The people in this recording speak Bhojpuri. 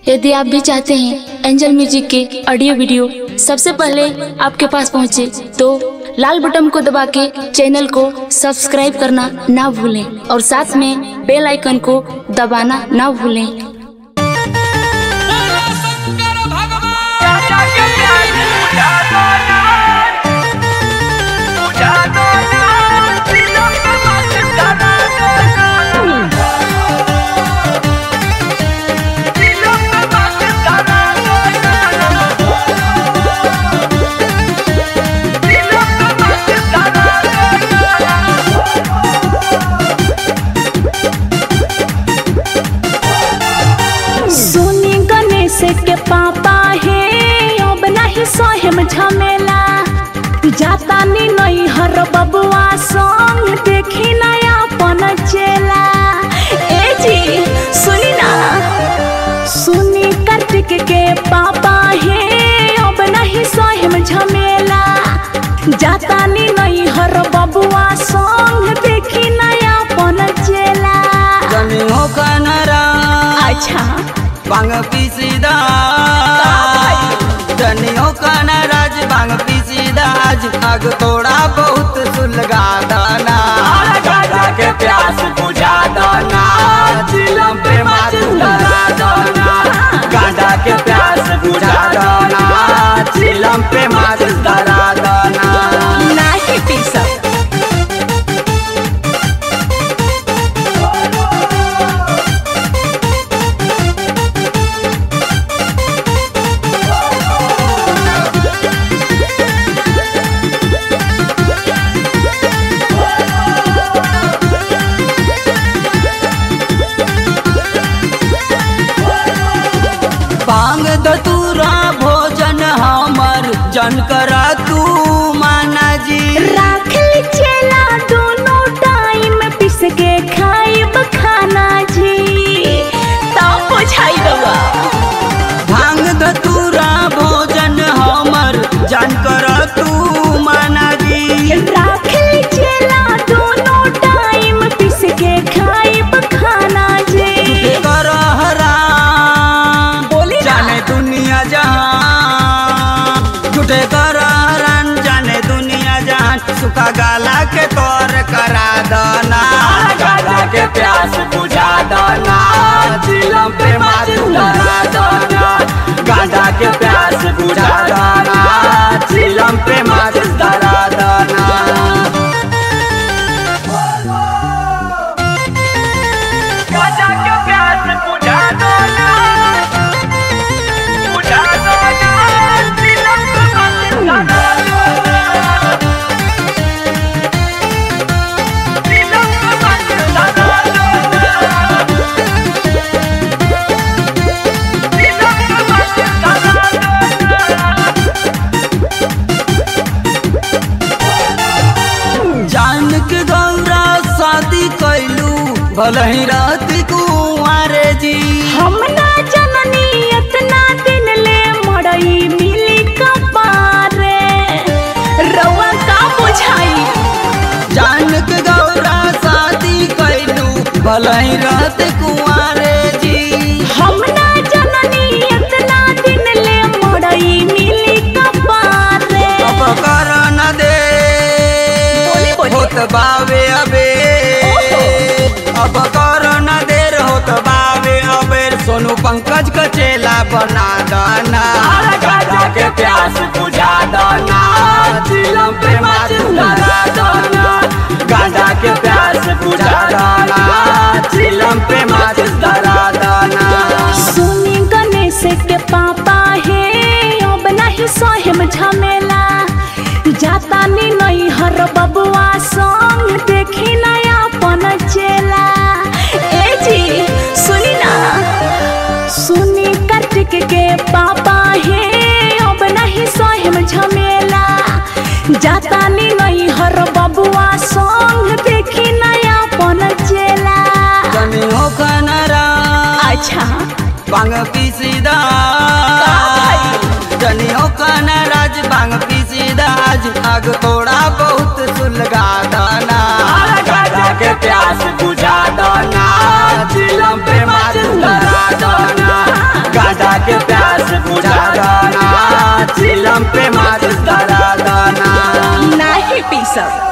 यदि आप भी चाहते हैं एंजल म्यूजिक के ऑडियो वीडियो सबसे पहले आपके पास पहुंचे तो लाल बटन को दबा के चैनल को सब्सक्राइब करना ना भूलें और साथ में बेल आइकन को दबाना ना भूलें बोलो शंकर भगवान सुनी गणेश के पापा हे अब नहीं सोहेम झमेला जाता नी नहीं हर बबुआ संग देखी नया पन चेला ए जी सुनी ना सुनी कार्तिक के पापा हे अब नहीं सोहेम झमेला जाता नी नहीं हर बबुआ संग देखी नया पन चेला जनी हो कनरा अच्छा बांग पीसीदा जनी हो कनराज बांग पीसीदा आज आग थोड़ा बहुत सुलगा दाना गाजा के प्यास बुझा दाना चिलम पे मार डरा दाना गाजा के प्यास बुझा दाना चिलम पे मार डरा दाना नाही पी सब बांग दतूरा भोजन हमर जन करा तू माना जी राख ली चेला दोनों टाइम पिस के खाइब खाना जी तब बुझाई बबा भांग दतूरा भोजन हमर जन करा तू माना जी राख ली चेला दोनों टाइम पिस के खाइब खाना जी कर हराम बोली ना। जाने दुनिया जहान झूठे कर हरान जाने दुनिया जहान सुखा गाला के तौर करा दना गाला के प्यास बुझा दना चिलम पे मार डरा दना गांजा के प्यास बुझा दना चिलम पे मार डरा दना गाजा के प्यास बुझा दना बुझा दना तिलक मत दना तिलक मत दना तिलक मत जान के गौरा शादी कैलू भले ही रहती कुंवारे जी हम ना जननी इतना दिन ले मड़ई मिली कपारे रउआ का बुझाई जान के गौरा शादी कैलू भले ही रहती कुंवारे जी हम ना जननी इतना दिन ले मड़ई मिली कपारे अब कर न दे बोली, बोली। होत बावे अबे अब कर न देर होत बावे अबेर सोनू पंकज का चेला बना दाना गाजा के प्यास बुझा दाना चिलम पे मार डरा दाना गाजा के प्यास बुझा दाना चिलम पे मार डरा दाना सुनी गणेश के पापा हे अब नहीं सोहेम झमेला जाता नी नहीं हर बबुआ संग देखी नया पन चेला ए जी सुनी ना सुनी कार्तिक के पापा हे अब नहीं सोहेम झमेला जाता नी नहीं हर बबुआ संग देखी नया पन चेला जनी हो कनरा अच्छा बांग पीसीदा जनी हो कनराज बांग पीसीदा आज आग थोड़ा बहुत सुलगा दाना गाजा के प्यास बुझा दाना चिलम पे मार डरा दाना गाजा चिलम पे माचिस धरा दाना नहीं पी सब